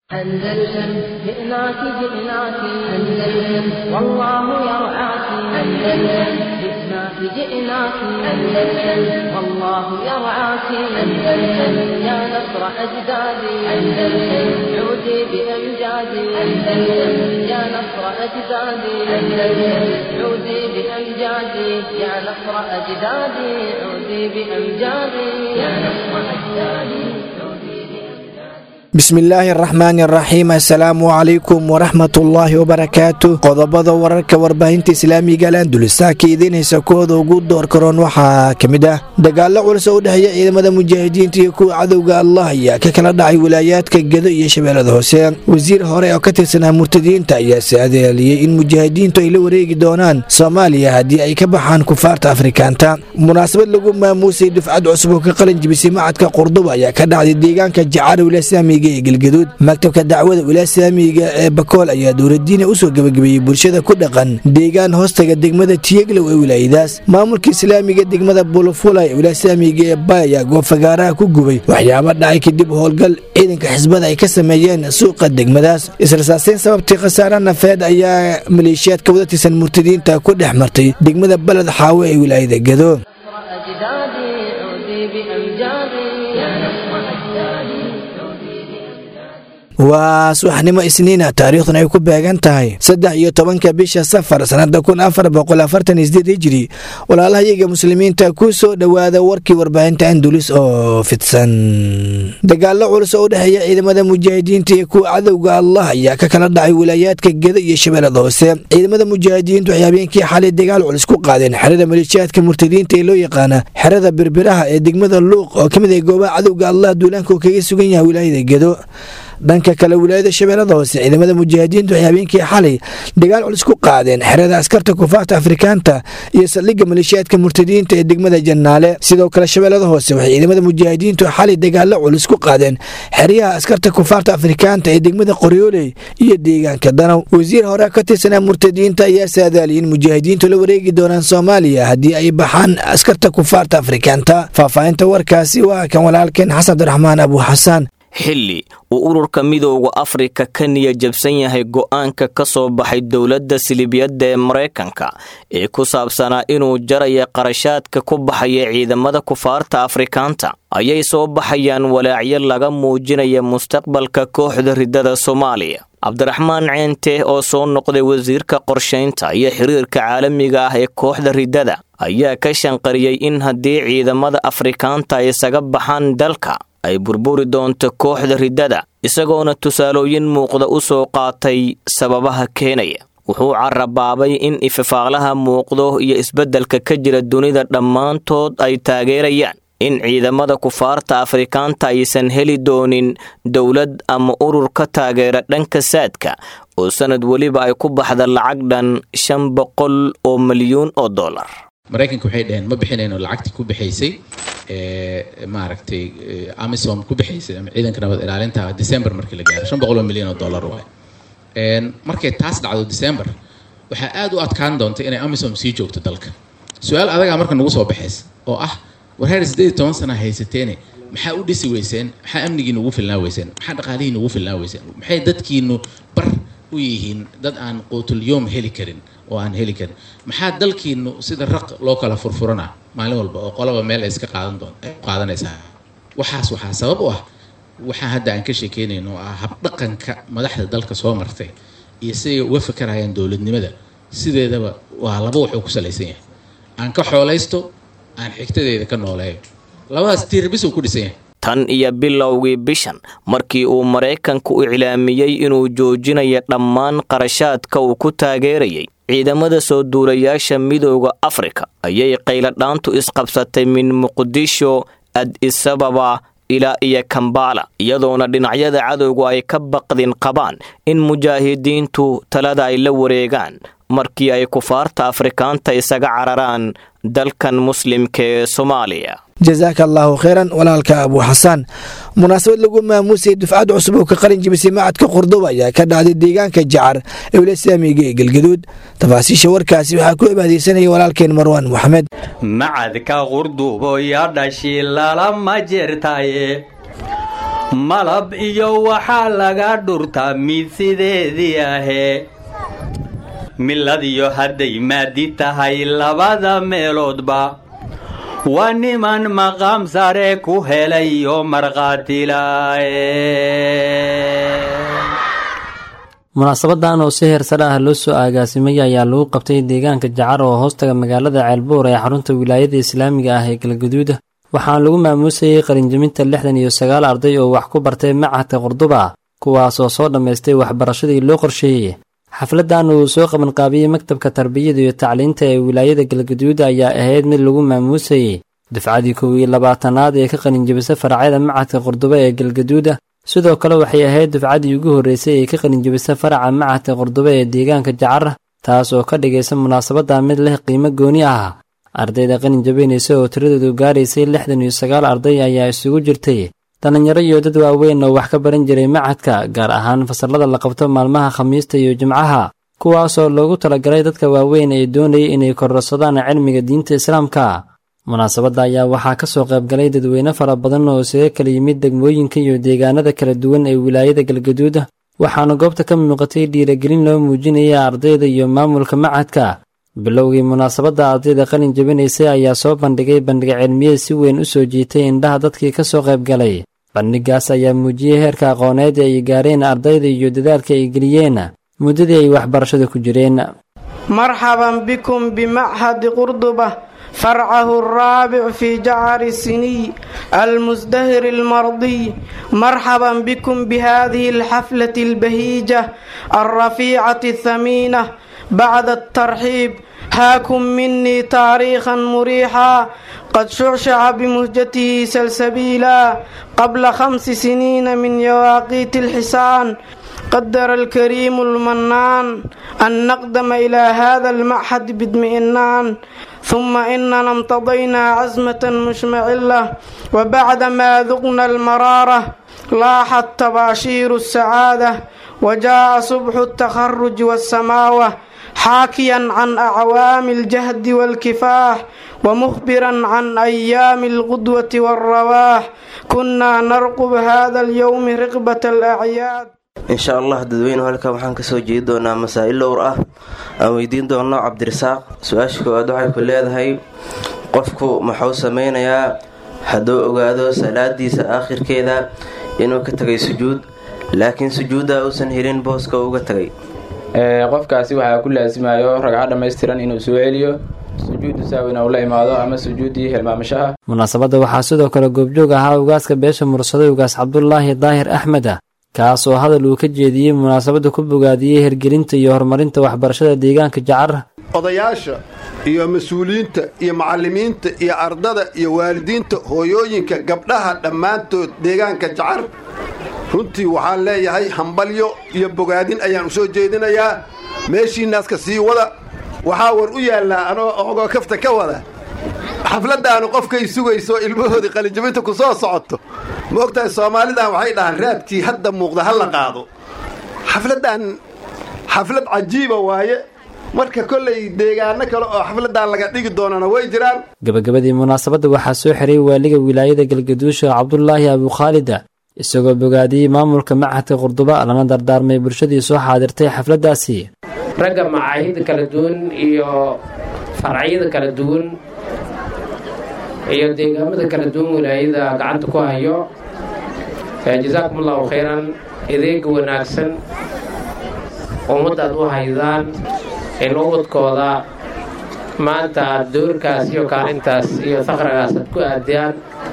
أندلسن جئناك جئناك أندلسن والله يرعاك أندلسن جئناك جئناك أندلسن والله يرعاك أندلسن يا نصر أجدادي أندلسن عودي بأمجادي أندلسن يا نصر أجدادي أندلسن عودي بأمجادي يا نصر أجدادي عودي بأمجادي يا نصر أجدادي bismillaahi araxmaani araxiim assalaamu calaykum waraxmatullaahi wabarakaatu qodobada wararka warbaahinta islaamiga alandulisa ka idiinaysa kooda ugu door karoon waxaa ka mid ah dagaalo culus oo u dhexeeya ciidamada mujaahidiinta iyo kuwa cadowga allah ayaa ka kala dhacay wilaayaadka gedo iyo shabeellada hoose wasiir hore oo ka tirsanaa murtadiinta ayaa saadaaliyey in mujaahidiintu ay la wareegi doonaan soomaaliya haddii ay ka baxaan kufaarta afrikaanta munaasabad lagu maamuusay dufcad cusub oo ka qalin jibisay macadka qurduba ayaa ka dhacday deegaanka jacaar wilaaislaamiga galgaduud maktabka dacwada wilaaislaamiga ee bakool ayaa dowladiina usoo gebagabeeyey bulshada ku dhaqan deegaan hoostaga degmada tiyeglow ee wilaayadaas maamulka islaamiga degmada bulufula ee wilaaislaamiga ee bay ayaa goobfagaaraha ku gubay waxyaaba dhacay kadib howlgal ciidanka xisbada ay ka sameeyeen suuqa degmadaas israsaaseyn sababtii khasaare nafeed ayaa maleeshiyaadka wada tirsan murtadiinta ku dhex martay degmada baled xaawo ee wilaayada gedo waa subaxnimo isniina taariikhdan ay ku beegan tahay saddex iyo tobanka bisha safar sannada kun afar boqol afartan isdeed hijiri walaalahayaga muslimiinta ku soo dhowaada warkii warbaahinta andulis oo fidsan dagaalo culus oo u dhexeeya ciidamada mujaahidiinta iyo kuwa cadowga allah ayaa ka kala dhacay wilaayaadka gedo iyo shabeellada hoose ciidamada mujaahidiintu waxay habeenkii xalay dagaal culus ku qaadeen xerada maleeshiyaadka murtadiinta ee loo yaqaana xerada birbiraha ee degmada luuq oo ka mid ah goobaha cadowga allah duulaanka oo kaga sugan yahay wilaayada gedo dhanka kale wilaayada shabeellada hoose ciidamada mujaahidiintu waxay habeenkii xalay dagaal culus ku qaadeen xerada askarta kufaarta afrikaanta iyo saldhigga maleeshiyaadka murtadiinta ee degmada jannaale sidoo kale shabeellada hoose waxay ciidamada mujaahidiintu xalay dagaalo culus ku qaadeen xeryaha askarta kufaarta afrikaanta ee degmada qoryooley iyo deegaanka danow wasiir hore ka tirsanaa murtadiinta ayaa saadaaliyay in mujaahidiintu la wareegi doonaan soomaaliya haddii ay baxaan askarta kufaarta afrikaanta faahfaahinta warkaasi waa kan walaalkeen xasan abdiraxmaan abu xasaan xilli uu ururka midooda afrika ka niya jabsan yahay go'aanka ka soo baxay dowladda silibiyadda ee maraykanka ee ku saabsanaa inuu jaraya qarashaadka ku baxaya ciidamada kufaarta afrikaanta ayay soo baxayaan walaacyo laga muujinaya mustaqbalka kooxda riddada soomaaliya cabdiraxmaan ceente oo soo noqday wasiirka qorshaynta iyo xiriirka caalamiga ah ee kooxda riddada ayaa ka shanqariyey in haddii ciidamada afrikaanta ay isaga baxaan dalka ay burburi doonto kooxda riddada isagoona tusaalooyin muuqda u soo qaatay sababaha keenaya wuxuu carabaabay in ififaaqlaha muuqdo iyo isbeddelka ka jira dunida dhammaantood ay taageerayaan in ciidamada kufaarta afrikaanta aysan heli doonin dowlad ama urur ka taageera dhanka saadka oo sannad weliba ay ku baxda lacag dhan shan boqol oo milyuun oo dollar maraykanka waxay dhaheen ma bixinayno lacagtii ku bixaysay maaragtay amisom ku bixaysay ama ciidanka nabad ilaalinta december markii la gaaro shan boqol oo milyan oo dollar waay markay taas dhacdo december waxaa aad u adkaan doonta inay amisom sii joogto dalka su-aal adagaa marka nagu soo baxaysa oo ah war heer siddeed iyo toban sana haysateene maxaa u dhisi weyseen maxaa amnigiina ugu filnaa weyseen maxaa dhaqaalihiina ugu filnaa weyseen maxay dadkiinu bar u yihiin dad aan quutulyoom heli karin oo aan heli karin maxaa dalkiinu sida raq loo kala furfurana maalin walba oo qolaba meel ay iska qaadan doon qaadanaysaa waxaas waxaa sabab u ah waxaa hadda aan ka sheekeynayno oo ah habdhaqanka madaxda dalka soo martay iyo siday uga fakarayaan dowladnimada sideedaba waa laba wuxuu ku salaysan yahay aan ka xoolaysto aan xigtadeeda ka nooleeyo labadaas tiirbis uu ku dhisan yahay tan iyo bilowgii bishan markii uu maraykanku u iclaamiyey inuu joojinayo dhammaan qarashaadka uu ku taageerayay ciidamada soo duulayaasha midooda afrika ayay qayladhaantu isqabsatay min muqdisho ad-isababa ilaa iyo kambala iyadoona dhinacyada cadowgu ay ka baqdin qabaan in mujaahidiintu talada ay la wareegaan markii ay kufaarta afrikaanta isaga cararaan dalkan muslimka ee soomaaliya jasaaka allaahu kheyran walaalka abu xasaan munaasabad lagu maamuusay dufcad cusub oo ka qalin jibisay macadka qurduba ayaa ka dhacday deegaanka jacar ee wilasaamiga ee galgaduud tafaasiisha warkaasi waxaa ku cibaadeysanaya walaalkeen marwaan moxamed macadka qurdubo ya dhashi lalama jirtaye malab iyo waxaa laga dhurtaa mid sideedii ahee miladiyo hadday maadi tahay labada meeloodba waa niman maqaam sare ku helay oo markhaatilaaye munaasabadan oo si heersare ah loo soo aagaasimay ayaa lagu qabtay deegaanka jacar oo hoostaga magaalada ceelbuur ee xarunta wilaayada islaamiga ah ee galgaduuda waxaana lagu maamuusayay qalinjaminta lixdan iyo sagaal arday oo wax ku bartay machadka qurduba kuwaasoo soo dhammaystay waxbarashadii loo qorsheeyey xafladan uu soo qabanqaabiyey maktabka tarbiyada iyo tacliinta ee wilaayada galgaduud ayaa ahayd mid lagu maamuusayey dufcadii kow iyo labaatanaad ee ka qalinjabisay faracyada machadka qurduba ee galgaduuda sidoo kale waxay ahayd dufcadii ugu horreysay ee ka qalinjabisay faraca machadka qurduba ee deegaanka jacar taas oo ka dhigaysa munaasabadda mid leh qiimo gooni ah ardayda qalin jabinaysa oo tiradoodu gaaraysay lixdan iyo sagaal arday ayaa isugu jirtay dhallinyaro iyo dad waaweyn oo wax ka baran jiray machadka gaar ahaan fasallada la qabto maalmaha khamiista iyo jimcaha kuwaasoo loogu talagalay dadka waaweyn ee doonayay inay kororsadaan cilmiga diinta islaamka munaasabadda ayaa waxaa ka soo qaybgalay dadweyne fara badan oo isaga kala yimid degmooyinka iyo deegaanada kala duwan ee wilaayada galgaduud waxaana goobta ka muuqatay dhiiragelin loo muujinaya ardayda iyo maamulka machadka bilowgii munaasabadda ardayda qalin jabinaysay ayaa soo bandhigay bandhig cilmiyeed si weyn u soo jiitay indhaha dadkii ka soo qaybgalay bandhigaas ayaa muujiyey heerka aqooneed ee ay gaareen ardayda iyo dadaalka ay geliyeen muddadii ay waxbarashada ku jireen marxaban bikum bimachadi qurduba فرعه الرابع في جعر السني المزدهر المرضي مرحبا بكم بهذه الحفلة البهيجة الرفيعة الثمينة بعد الترحيب هاكم مني تاريخا مريحا قد شعشع بمهجته سلسبيلا قبل خمس سنين من يواقيت الحسان قدر الكريم المنان أن نقدم إلى هذا المعهد باطمئنان ثم إننا امتضينا عزمة مشمعلة وبعدما ذقنا المرارة لاحت تباشير السعادة وجاء صبح التخرج والسماوة حاكيا عن أعوام الجهد والكفاح ومخبرا عن أيام الغدوة والرواح كنا نرقب هذا اليوم رقبة الأعياد insha allah dadweynuhu halkan waxaan kasoo jeedi doonaa masaa-il dhowr ah aan weydiin doono cabdirasaaq su-aasha koowaad waxay ku leedahay qofku muxuu sameynayaa hadduu ogaado salaadiisa aakhirkeeda inuu ka tagay sujuud laakiin sujuudda uusan helin booska uga tagay qofkaasi waxaa ku laasimayo ragco dhammaystiran inuu soo celiyo sujuudu saawina uu la imaado ama sujuuddii hilmaamashaha munaasabadda waxaa sidoo kale goobjoog ahaa ugaaska beesha mursaday ugaas cabdulaahi daahir axmed kaas oo hadal uu ka jeediyey munaasabadda ku bogaadiyey hirgelinta iyo horumarinta waxbarashada deegaanka jacar odayaasha iyo mas-uuliyiinta iyo macallimiinta iyo ardada iyo waalidiinta hooyooyinka gabdhaha dhammaantood deegaanka jacar runtii waxaan leeyahay hambalyo iyo bogaadin ayaan u soo jeedinayaa meeshiinaaska sii wada waxaa war u yaallaa anoo ogoo kafta ka wada xafladdaanu qofkay sugayso ilmahoodii qalinjabinta ku soo socoto ma ogtahay soomaalidan waxay dhahaan raadkii hadda muuqda ha la qaado xafladdan xaflad cajiiba waaye marka kollay deegaano kale oo xafladdan laga dhigi doonana way jiraan gabagabadii munaasabadda waxaa soo xiray waaliga wilaayada galgaduusha cabdulaahi abukhaalida isagoo bogaadiyey maamulka machadka qurduba lana dardaarmay bulshadii soo xaadirtay xafladdaasi ragga macaahida kala duwan iyo farcyada kala duwan iyo deegaamada kala duwan wilaayada gacanta ku hayo jasaakum allahu khayran adeega wanaagsan ummaddaad u haydaan in ubadkooda maanta aad doorkaas iyo kaalintaas iyo faqragaas aad ku aadiyaan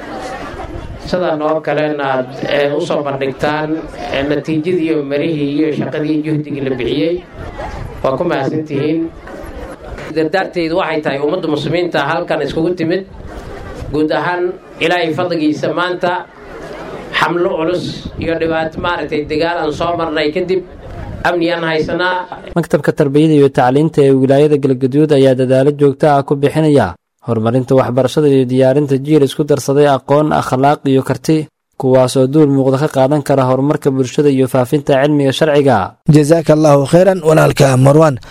sidan oo kalena aad u soo bandhigtaan natiijadii iyo marihii iyo shaqadii juhdigii la bixiyey waa ku mahadsantihiin dardaarteydu waxay tahay ummadda muslimiinta halkan iskugu timid guud ahaan ilaahay fadligiisa maanta xamlo culus iyo dhibaato maaragtay dagaal aan soo marnay kadib amniyaan haysanaa maktabka tarbiyada iyo tacliinta ee wilaayada galgaduud ayaa dadaalo joogto ah ku bixinaya horumarinta waxbarashada iyo diyaarinta jiil isku darsaday aqoon akhlaaq iyo karti kuwaasoo duul muuqda ka qaadan kara horumarka bulshada iyo faafinta cilmiga sharciga jasaaka allaahu khayran walaalka marwan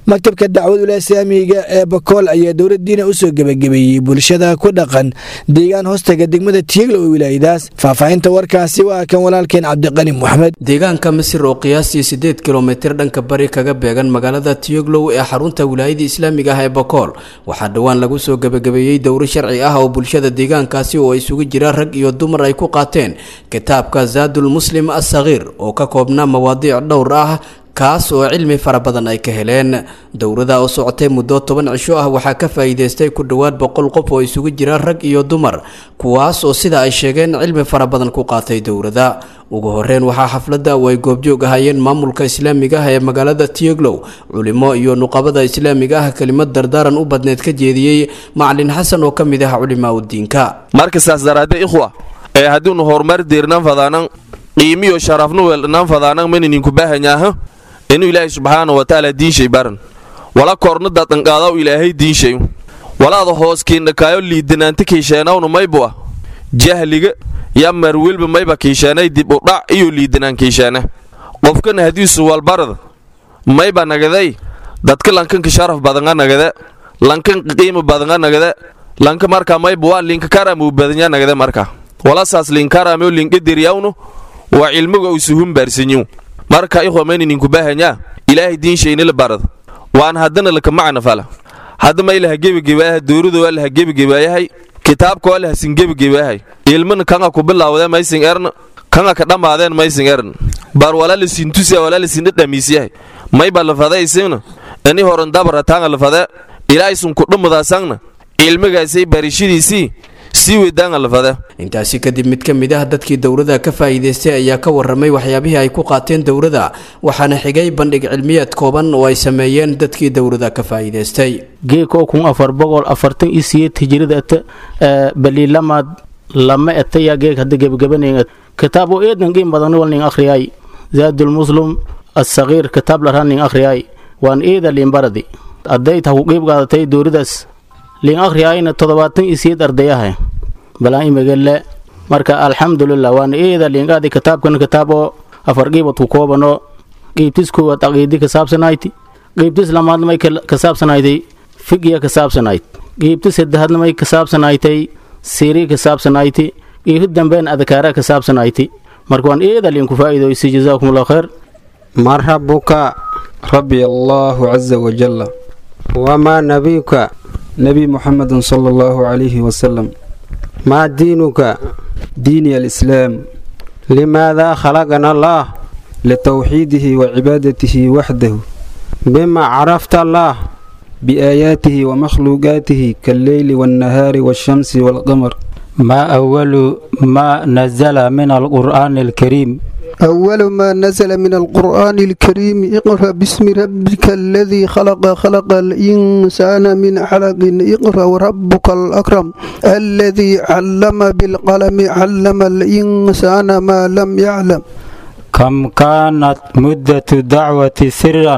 maktabka dacwadula islaamiga ee bakool ayaa dowladdiina usoo gebagabeeyey bulshada ku dhaqan deegaan hoostaga degmada tiigla oo wilaayadaas faahfaahinta warkaasi waa kan walaalkeen cabdiqani moxamed deegaanka misir oo qiyaastii siddeed kilomitir dhanka bari kaga beegan magaalada tiyoglow ee xarunta wilaayada islaamiga ah ee bakool waxaa dhowaan lagu soo gebagabeeyey dowro sharci ah oo bulshada deegaankaasi oo isugu jira rag iyo dumar ay ku qaateen kitaabka zaadul muslim assakiir oo ka koobnaa mawaadiic dhowr ah kaas oo cilmi fara badan ay ka heleen dowrada oo socotay muddo toban cisho ah waxaa ka faa'iidaystay ku dhowaad boqol qof oo isugu jira rag iyo dumar kuwaas oo sida ay sheegeen cilmi fara badan ku qaatay dowrada ugu horeyn waxaa xafladda oo ay goobjoog ahaayeen maamulka islaamiga ah ee magaalada tiyoglow culimo iyo nuqabada islaamiga ah kelimad dardaaran u badneed ka jeediyey macalin xasan oo ka mid ah culimaa udiinka marka saas daraadee ikhwa ee haddiinu horumar diirnan fadaanan qiimiyo sharafnu weelnan fadaanan maninku baahanyaaha inuu ilaahay subxaana wa tacaala diinshay baran wala korna dadanqaadaw ilaahay diinshay walaada hoos kiindhakaayo liidanaanta kiisheenawna maybu ah jahliga ya marwilba mayba kiisheenay dib u dhac iyo liidanaan kiisheene qofkana hadiisu walbarada mayba nagaday dadka lankanka sharaf badanga nagade lankanka qiima badanga nagade lanka marka mayba waa linka karamuu badanya nagade marka walasaas linkarameo linkadiriyawnu waa cilmiga usuhun baarsanyiw marka ikhwa mayninku baahanyaa ilaahay diinshaynila barada waan haddana laka macna fala hadda may laha gebagebaayahay dowrada waa laha gebagebaayahay kitaabka waa lahasin gebagebaayahay ilmana kanga ku bilaawdee maysin erna kanga ka dhammaadeen maysin ern bar walaa lasin tusiya walaa lasin dhadhamiisyahay mayba lafade isingna ini horan dabara taanga lafade ilaahaysun ku dhammadaasaangna cilmigaasay barishadiisii sii weydaanga lafade intaasi kadib mid ka mid ah dadkii dowrada ka faa'iidaystay ayaa ka warramay waxyaabihii ay ku qaateen dowrada waxaana xigay bandhig cilmiyeed kooban oo ay sameeyeen dadkii dowrada ka faa'iidaystay geekoo kun afar boqol afartan iyo siyeed hijirada ata baliilamaad lama etaya geeg hadda gebagabanen kitaab oo eedan qiim badan walnin akhriyay zaadul muslim assagiir kitaab laraa nin akhriyay waan eeda liinbaradi adday tahu qiib qaadatay dowradaas liin akhriyayna toddobaatan iyo siyeed ardayaha balaan imagale marka alxamdulilah waan eeda liinqaadi kitaabkan kitaab oo afar qiibad ku koobano qiibtis koowaad aqiidi ka saabsanayti qiibtis lamaadna may ka saabsanaytay figiya ka saabsanayd qiibtis saddexaadna may ka saabsanaytay siiri ka saabsanayti qiibti dambeen adkaara ka saabsanayti marka waan eeda liinku faa'iidoysi jazaakum allah khayr man rabbuka rabbi allahu caza wajalla wamaa nabiyuka nebi muxamedin sala allahu calayhi wasalam maa diinuka diini alislaam limaadaa khalaqana allaah litowxiidihi wa cibaadatihi waxdahu bima carafta allaah biaayaatihi wa makhluuqaatihi kalleyli waannahaari waashamsi waalqamar ما أول ما نزل من القرآن الكريم أول ما نزل من القرآن الكريم اقرأ باسم ربك الذي خلق خلق الإنسان من علق اقرأ وربك الأكرم الذي علم بالقلم علم الإنسان ما لم يعلم كم كانت مدة دعوة سرا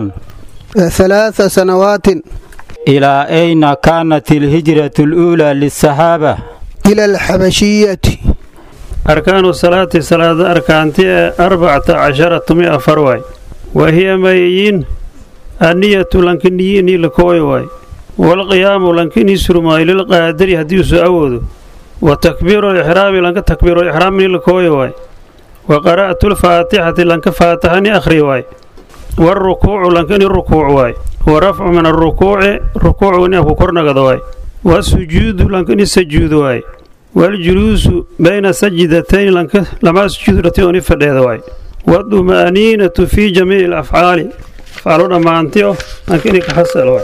ثلاث سنوات إلى أين كانت الهجرة الأولى للصحابة إلى الحبشية أركان الصلاة صلاة أركانتي أربعة عشرة مئة فرواي وهي ميين النية لنكنيين لكوي واي والقيام لنكن يسرما للقادر هديس أود وتكبير الإحرام لنك تكبير الإحرام لكوي واي وقراءة الفاتحة لنك فاتحني أخري واي والركوع لنكن الركوع واي ورفع من الركوع ركوع ونيه كرنا واي والسجود لنكن السجود واي والجلوس بين سجدتين لنك لما سجود رتيون فدهد واي والطمأنينة في جميع الأفعال فعلونا ما أنتيو لكن كحصل واي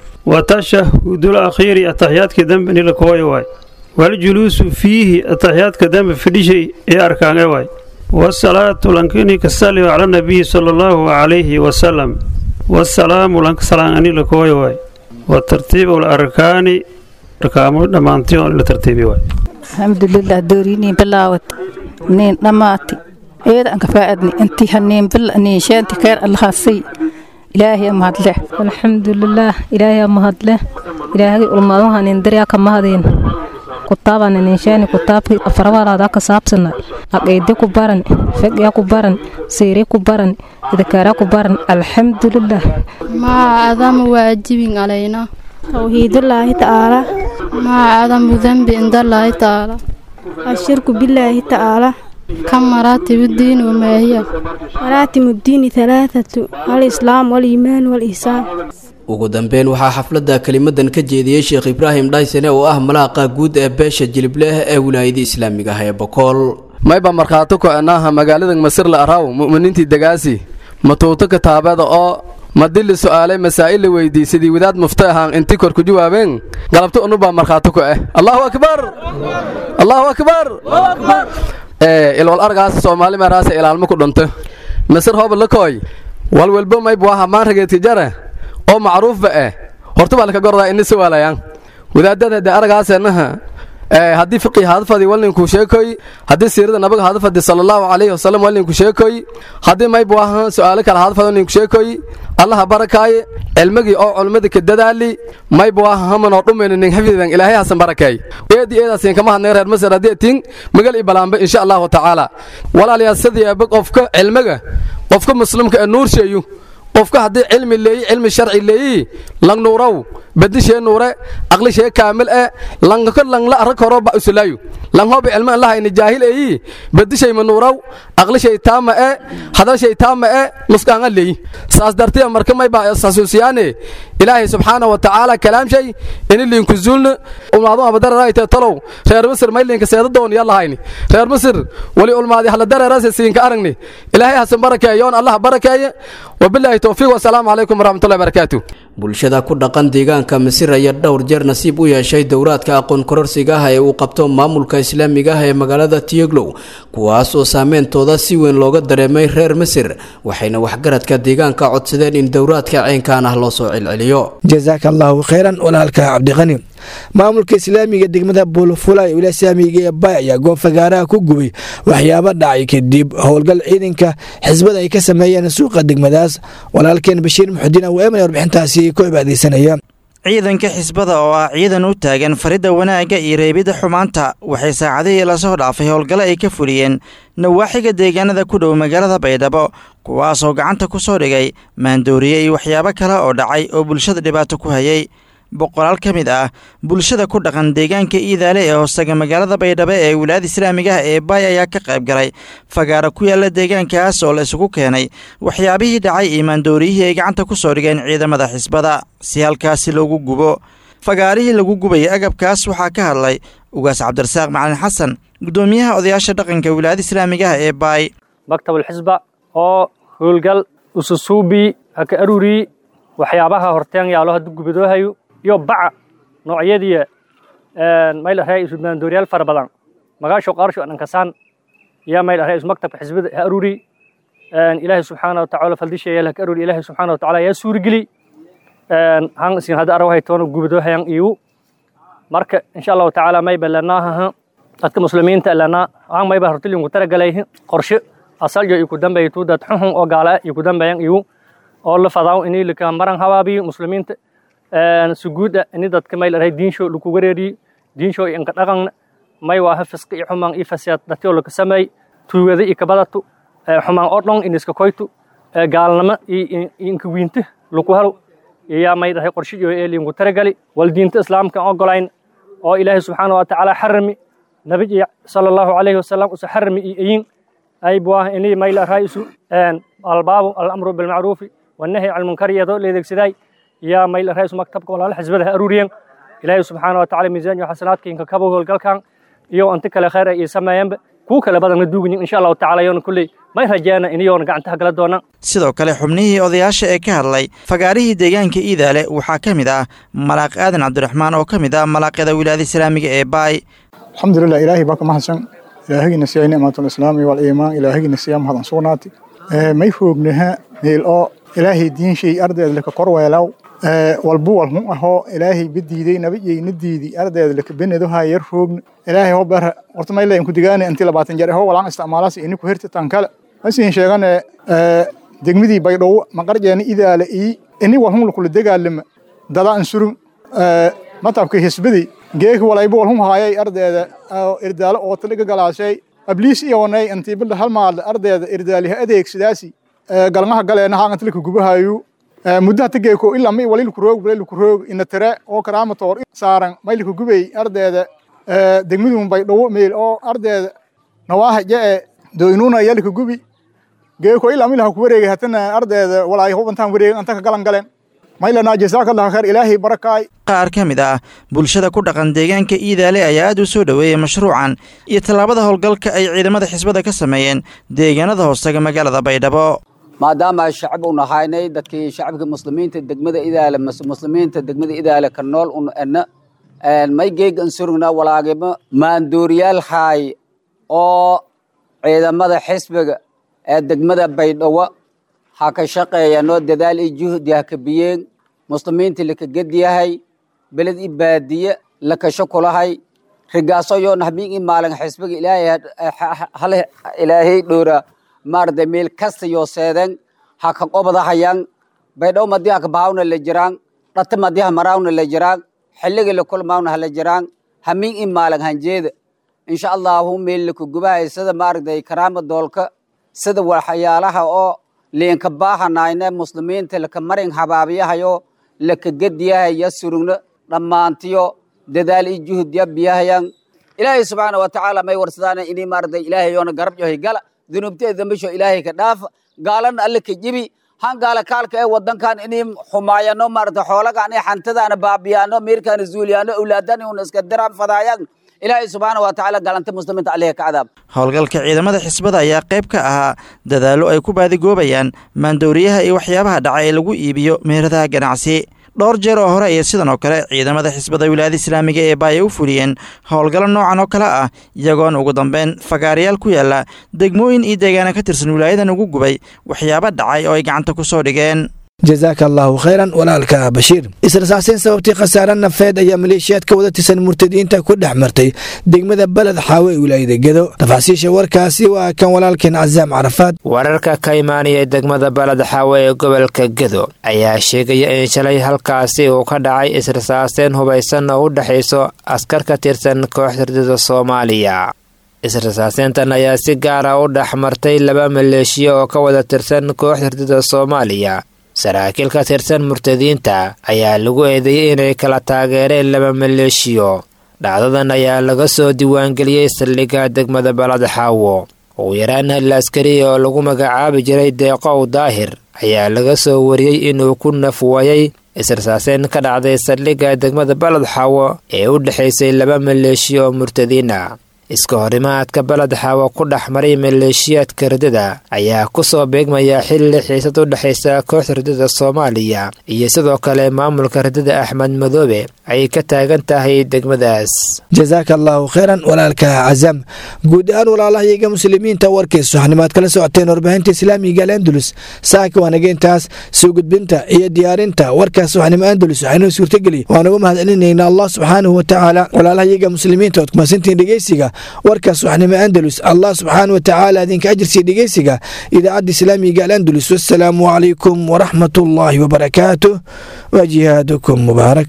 وتشهد الأخير التحيات كذنب لكوي واي والجلوس فيه التحيات كذنب في شيء أركان واي والصلاة لنكني كسلم على النبي صلى الله عليه وسلم والسلام لنك سلام لكوي واي وترتيب الأركان ركامو دمانتيون لترتيبي واي alxamdulilah dooriinii bilaawad niin dhammaati eeda aan ka faaadni intii haniin bil niin sheenti keer allahasay ilaahay mahadle alxamdulilah ilaahay mahadle ilaahay ulmaadaha nin daryaa ka mahadeen kutaabaan ninshaani kutaabki afarwalaada ka saabsana aqeede ku baran fegya ku baran siiri ku baran idakaara ku baran alxamdulilah ما أعظم واجب علينا توحيد الله تعالى ما أعظم ذنب عند الله تعالى الشرك بالله تعالى كم مراتب الدين وما هي مراتب الدين ثلاثة الإسلام والإيمان والإحسان ugu dambeyn waxaa xafladda kelimadan ka jeediyey sheekh ibraahim dhaysane oo ah malaaqa guud ee beesha jilibleh ee wilaayada islaamiga ah ee bokool mayba markhaato ko'anaaha magaalada masir la araw mu'miniintii degaasi matuuto kitaabada oo madili su'aalay masaa'il la weydiisadii wadaad mufta ahaan inti kor ku jawaabeen galabto unubaa markhaato ku ah allahu akbar allahu akbar ilwal argaas soomaali meeraasa ilaalmo ku dhunto masir hooba lakooy walwalbo mayb waa hamaan rageedka jara oo macruufba ah horta baa laka gordaa ina sawaalayaan wadaadada de aragaasenaha haddii fiqi hadfadi walninku sheekoy haddii siirada nabiga hadfadi sallallahu alayhi wasallam walninku sheekoy haddii mayb waa su'aalo kale hadfadi walninku sheekoy allaha barakaaye cilmigii oo culmada ka dadaali mayb waa hamanoo dhumayna nin xifdidan ilaahay hasan barakeey eedi eedaasin kama hadnay reer masar haddii tin magal i balaanba insha allahu tacaala walaalayaa sidii aba qofka cilmiga qofka muslimka ee nuur sheeyu qofka haddii cilmi leeyi cilmi sharci leeyi lang nuurow badishee nuure aqlishee kaamil e langko langla arag horo ba usulaayu lang hobi cilmi an lahayni jaahil eeyi badishay ma nuurow aqlishay taama e hadalshay taama e nuskaanga leeyi saas dartiya marka may ba xasuusiyaane ilaahay subxaana wa tacaala kalaamshay ini liinku zuulna ulmaadu abadararayte talow reer misir may liinka seedadoon ya lahayni reer misir wali ulmaadi hala dareerase siinka aragni ilaahay hasan barakeeyoon allah barakeeye wabilaahi towfiiq wasalaamu calaykum waraxmatullahi barakaatu bulshada ku dhaqan deegaanka masir ayaa dhowr jeer nasiib u yeeshay dowraadka aqoon kororsiga ah ee uu qabto maamulka islaamiga ah ee magaalada tiyoglow kuwaas oo saameyntooda si weyn looga dareemay reer masir waxayna waxgaradka deegaanka codsadeen in dowraadka ceynkan ah loo soo celceliyo jasaaka allahu khayran walaalka cabdiqani maamulka islaamiga degmada buulfula ee wilaaya islaamiga ee bay ayaa goob fagaaraha ku gubay waxyaabo dhacay kadib howlgal ciidanka xisbada ay ka sameeyeen suuqa degmadaas walaalkeen bashiir muxudiin aweeman warbixintaasi ku cibaadeysanaya ciidanka xisbada oo ah ciidan u taagan faridda wanaagga iyo reebidda xumaanta waxay saacadihii lasoo dhaafay howlgalo ay ka fuliyeen nawaaxiga deegaanada ku dhow magaalada baydhabo kuwaasoo gacanta ku soo dhigay maandooriye iyo waxyaabo kale oo dhacay oo bulshada dhibaato ku hayay boqolaal ka mid ah bulshada ku dhaqan deegaanka iidaale ee hoostaga magaalada baydhabo ee wilaayada islaamiga ah ee baay ayaa ka qayb galay fagaaro ku yaala deegaankaas oo la isugu keenay waxyaabihii dhacay iyo maandooriyihii ay gacanta ku soo dhigeen ciidamada xisbada si halkaasi loogu gubo fagaarihii lagu gubayay agabkaas waxaa ka hadlay ugaas cabdirasaaq macalin xasan guddoomiyaha odayaasha dhaqanka wilaayada islaamiga ah ee baay maktabulxisba oo howlgal ususuubii haka arurii waxyaabaha horteen yaalo haddu gubadoohayo iyo baca noocyadii mayl arhay isu maandooriyaal fara badan magaasho qaarsho dhankasaan iyo mayl arhay isu maktabka xisbada ha aruri ilaahay subxaana watacaala faldisheeya haka aruri ilaahay subxaana watacaala yaa suurigeli han isin hadda arawahay toona gubadoohayan iyu marka insha allahu tacaala mayba lanaahaha dadka muslimiinta lanaa han mayba hortilinku taragalay qorshe asaljo iku dambeeya tuu dad xunxun oo gaala iku dambeeyan iyu oo la fadaaw inii lika maran habaabiyo muslimiinta suguuda ini dadka mayl arhay diinsho laku wareeriyo diinsho inka dhaqan may waaha fisqi iyo xumaan iyo fasiyaad dadkoo laka sameey tuugada iyo kabadatu xumaan oo dhon iniska koytu gaalnimo iyo inka wiinta laku halo iyaa may dhahay qorshiyo eelinku taragali wal diinta islaamka ogolayn oo ilaahay subxaana wa tacaala xarami nabi sala allahu calayhi wasalam usa xarami iyo eyin ay buah inii mayl arhay isu albaabu alamru bilmacruufi wannahy can munkar iyadoo leedeegsaday yaa mayl arhay isu maktabka walaala xisbada ha aruuriyen ilaahay subxaana wa tacala miisaan iyo xasanaadka inka kabo howlgalkan iyo inta kale khayr ay sameeyanba kuwa kale badanna duugin insha allahu tacala yoona kulley may rajeena iniyoona gacantaha gala doonaan sidoo kale xubnihii odayaasha ee ka hadlay fagaarihii deegaanka iidaale waxaa ka mid ah malaaq aadan cabdiraxmaan oo ka mid ah malaaqyada wilaayada islaamiga ee baay alxamdulilah ilaahay baa ka mahadsan ilaahigina siiyay nicmatulislaami waliimaan ilaahigina siyaa mahadan sugnaati may foognaha meel oo ilaahay diinshay ardeed laka korweelaw walbu walhun ahoo ilaahay badiiday nabiyayna diidi ardeed laka benedoha yar foogna ilaahay ho bara horta mayle inku digaane inti labaatan jeer ho walaan isticmaalaas iniku herti tan kale masiin sheegane degmidii baydhow maqarjeena idaala ii ini walhun lakula degaalama dada ansurun matabka hisbadii geeki walayba walhum haayay ardeeda irdaalo oo taliga galaashay abliis iyoonay intii bilda hal maalda ardeeda irdaaliha adeegsidaasi galmaha galeena haangan tilika gubahayu muddaha tageeko ilaa may waliilku roog waliilku roog ina tire oo karaamatoor saaran maylika gubay ardeeda degmadun bay dhowo meel oo ardeeda nawaaha jee doynuuna yalika gubi geeko ilaa milaha ku wareegay hatana ardeeda walaay hubantaan wareegay anta ka galan galeen maylana jasaakallahu khayr ilaahay barakaay qaar ka mid ah bulshada ku dhaqan deegaanka iidaale ayaa aad u soo dhoweeyey mashruucan iyo tallaabada howlgalka ay ciidamada xisbada ka sameeyeen deegaanada hoostaga magaalada baydhabo maadaama ay shacab u nahaynay dadkii shacabka muslimiinta degmada idaale muslimiinta degmada idaale ka nool un ena may geegan surugna walaagimo maanduuriyaal haay oo ciidamada xisbiga ee degmada baydhabo ha ka shaqeeyanoo dadaal iyo juhdi ha ka biyeen muslimiinta laka gedyahay beled i baadiye lakasho kulahay rigaasoyo nahmiin i maalin xisbiga ilaahay ilaahay dhowra maarada meel kasta yoo seeden ha ka qobadahayan baydhabo madii ha ka bahawna la jiraan dhata madii ha maraawna la jiraan xilliga la kulmaawna hala jiraan hamiin i maalin hanjeeda insha allahu meel laka gubahay sida maaragtay karaama doolka sida waxyaalaha oo liinka baahanayne muslimiinta laka marin habaabiyahayo laka gedyahay surugno dhammaantiyo dadaal i juhudya biyahayan ilaahay subxaana watacaala may warsadaan ini maaragtay ilaahay yoona garab yohay gala dunuubteeda dambisho ilaahay ka dhaafa gaalana alle ka jibi han gaala kaalka ee wadankan inay xumaayano maaragtay xoolagaan ee xantadaana baabiyaano miirkaana zuuliyaano awlaadani una iska diraan fadaayan ilaahay subxaana watacaala galanta muslimiinta alleha ka cadaab howlgalka ciidamada xisbada ayaa qayb ka ahaa dadaallo ay ku baadigoobayaan maandooriyaha iyo waxyaabaha dhaca ee lagu iibiyo meheradaha ganacsi dhowr jeer oo hore ayay sidan oo kale ciidamada xisbada wilaayada islaamiga ee baaya u fuliyeen howlgallo noocan oo kale ah iyagoona ugu dambeyn fagaarayaal ku yaala degmooyin iyo deegaana ka tirsan wilaayadan ugu gubay waxyaabo dhacay oo ay gacanta ku soo dhigeen jazaaka allaahu khayran walaalka bashiir israsaaseyn sababtii khasaare nafeed ayaa maleeshiyaad ka wada tirsan murtadiinta ku dhex martay degmada beled xaawe ee wilaayada gedo tafaasiisha warkaasi waa kan walaalkeen casaam carafaad wararka ka imaanaya degmada beled xaawe ee gobolka gedo ayaa sheegaya in shalay halkaasi uu ka dhacay israsaaseyn hubaysan oo u dhexayso askar ka tirsan kooxda ridada soomaaliya israsaaseyntan ayaa si gaara u dhex martay laba maleeshiya oo ka wada tirsan kooxda ridada soomaaliya saraakiil ka tirsan murtadiinta ayaa lagu eedeeyey inay kala taageereen laba maleeshiyo dhacdadan ayaa laga soo diiwaangeliyey saldhigga degmada balad xaawo ugu yaraan hal askari oo lagu magacaabi jiray deeqow daahir ayaa laga soo wariyey inuu ku nafwayay israsaaseyn ka dhacday saldhigga degmada balad xaawo ee u dhexaysay laba maleeshiyo oo murtadiin ah iska horimaadka baled xaawo ku dhex maray maleeshiyaadka ridada ayaa ku soo beegmaya xilli xiisad u dhexaysa kooxda ridada soomaaliya iyo sidoo kale maamulka ridada axmed madoobe ay ka taagan tahay degmadaas jazaaka allaahu khayran walaalka casam guud ahaan walaalahayaga muslimiinta warkiis waxnimaad kala socoteen warbaahinta islaamiga al andalus saaka waanageentaas soo gudbinta iyo diyaarinta warkaas waxnimo andalus waxaynoo suurtageli waanugu mahadcelinayna allah subxaanahu watacaala walaalahayaga muslimiinta ood kumasantiin dhegeysiga warkaas waxnimo andalus allah subxaana wa tacaala idinka ajirsiya dhegeysiga idaacadda islaamiga al andalus wassalaamu calaykum waraxmat ullaahi wabarakaatuh wa jihaadukum mubaarak